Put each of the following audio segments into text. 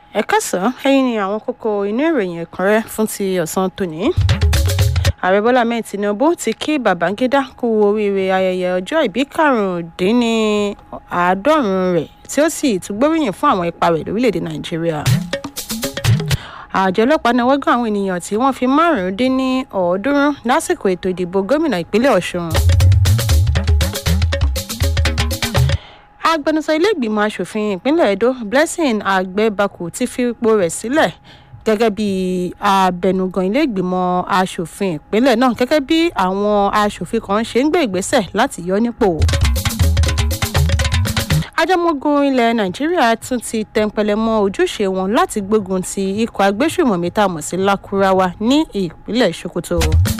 ẹ kásán ẹ̀yin ni àwọn kókó inú ìròyìn ẹ̀kúnrẹ́ fún ti ọ̀sán tòní. ààrẹ bọ́lá mẹ́rin tinubu ti kí babangida kú oríire ayẹyẹ ọjọ́ ìbí karùndínláàádọ́rùn rẹ̀ tí ó sì tún gbóríyìn fún àwọn ipa rẹ̀ lórílẹ̀‐èdè nàìjíríà. àjọ ọlọ́pàá náwó gan àwọn ènìyàn tí wọ́n fi márùn-ún dín ní ọ̀ọ́dúnrún lásìkò ètò ìdìbò gómìnà ìpínlẹ̀ ọ̀ṣun. agbẹnusọ iléègbìmọ̀ asòfin ìpínlẹ̀ edo blessing agbẹ́bakù ti fi ipò rẹ̀ sílẹ̀ gẹ́gẹ́ bí abẹnugan iléègbìmọ̀ asòfin ìpínlẹ̀ náà gẹ́gẹ́ bí àwọn asòfin kan ṣe ń gbé ìgbésẹ̀ láti yọ nípò. ajámọ́gun ilẹ̀ nàìjíríà tún ti tẹnpẹlẹ mọ́ ojúṣe wọn láti gbógun ti ikọ̀ agbésùmọ̀mí tá a mọ̀ sí lakurawa ní ìpínlẹ̀ sokoto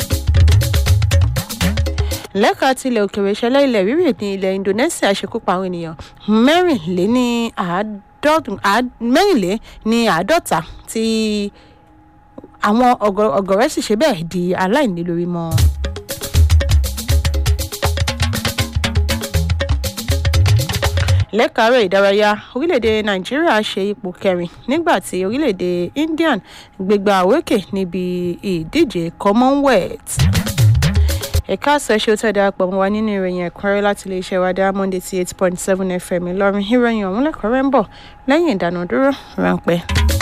lẹ́ka tilẹ̀ òkèèrè ìṣẹ̀lẹ̀ ilẹ̀ rírì ní ilẹ̀ indonesia ṣekúpa àwọn ènìyàn mẹ́rìnléní àádọ́ta tí àwọn ọ̀gọ̀rẹ́ sì ṣe bẹ́ẹ̀ di aláìní lórí mọ́. lẹ́ka eré ìdárayá orílẹ̀-èdè nàìjíríà ṣe ipò kẹrin nígbà tí orílẹ̀-èdè indian gbégbá òrókè níbi ìdíje commonwealth ẹ̀ka àṣẹ ṣe ó tẹ̀ darapọ̀ mọ́ wa nínú ìròyìn ẹ̀kúnrẹ́rẹ́ láti iléeṣẹ́ wa dá monday ti eight point seven fm ìlọrin ìròyìn ọ̀hún lẹ́kọ̀ọ́rẹ́ ń bọ̀ lẹ́yìn ìdánudúró ráńpẹ́.